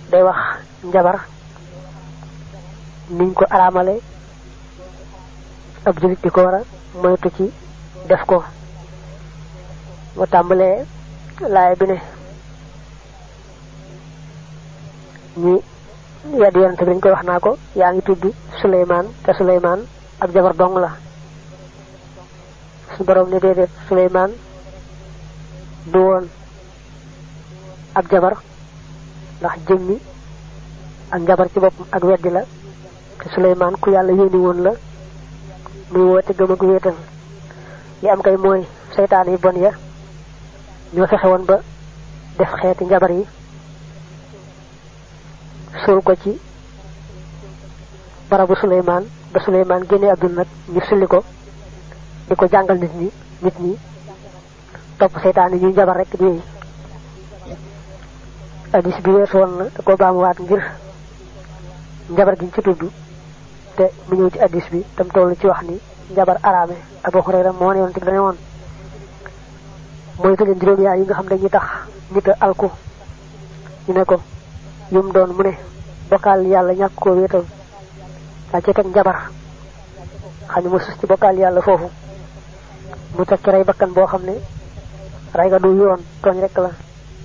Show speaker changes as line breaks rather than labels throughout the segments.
day wax njabar niñ ko araamale ab julit di ko war a moytu ci def ko mu tàmbalee laay bi ne ñi yedd yonante bi dañ koy wax naa ko yaa ngi tudd suleymaan te suleymaan ab jabar dong la su borom ne déedéet suleymaan du woon ab jabar ndax jëmmi ak njabar ci boppam ak weddi la te suleymaan ku yàlla yónni woon la muy woote gëm ak wéetal li am kay mooy seytaan yi bon ya ñoo fexe woon ba def xeeti njabar yi suul ko ci barabu suleymaan ba suleymaan génne àdduna nag ñu sulli ko di ko jàngal nit ñi nit ñi topp seytaan yi ñuy njabar rek di addis bi weesu woon na da ko baamuwaat ngir njabar giñ ci tudd te mu ñëw ci addis bi tam toll ci wax ni njabar araame Abu Hurayra moo ne woon te dane woon mooy te leen juróom yaar yi nga xam dañuy tax nit a alku ñu ne ko yum doon mu ne bokkaal yàlla ñàkk koo wéetal daa ci teg njabar xam ne mu sus ci bokkaal yàlla foofu mu teg ci rey bakkan boo xam ne rey nga du yoon tooñ rek la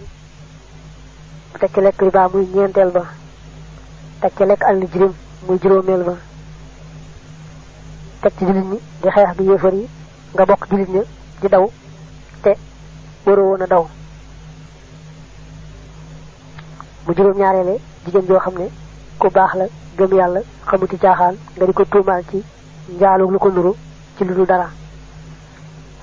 mu teg ci lekk riba muy ñeenteel ba teg ci lekk àll jirim muy juróomeel ba teg ci jullit ñi di xeex bi yéefar yi nga bokk jullit ña di daw te waroo woon a daw mu juróom ñaareele jigéen joo xam ne ku baax la gëm yàlla xamuti caaxaan nga di ko tuumaal ci njaalug lu ko nuru ci lu dul dara